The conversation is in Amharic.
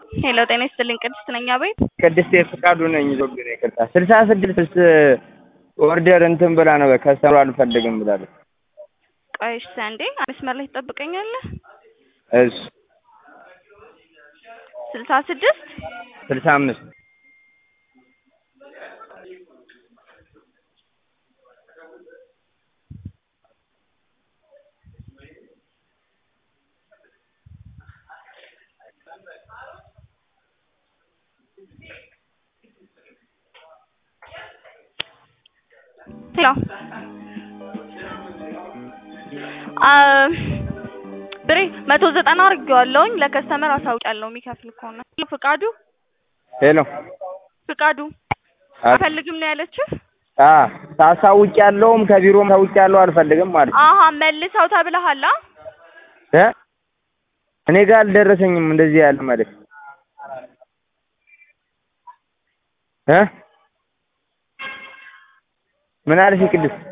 ሄሎ ጤና ይስጥልኝ ቅድስት ነኝ አቤት ቅድስት የፍቃዱ ነኝ ዞግር ይቅርታ ስልሳ ስድስት ኦርደር እንትን ብላ ነው ከሰሩ አልፈልግም ብላለች ቆይ እሺ አንዴ መስመር ላይ ትጠብቀኛለህ እሺ ስልሳ ስድስት ስልሳ አምስት ሄሎ ብሬ መቶ ዘጠና አድርጌዋለሁኝ ለከስተመር አሳውቂያለሁ የሚከፍል ከሆነ ፍቃዱ ሄሎ ፍቃዱ አልፈልግም ነው ያለችህ አ ታሳውቅ ያለውም ከቢሮም ታውቅ ያለው አልፈልግም ማለት ነው አሀ መልሰው ተብለሃል አ እ እኔ ጋር አልደረሰኝም እንደዚህ ያለ ማለት እ ምን አለሽ ቅድስት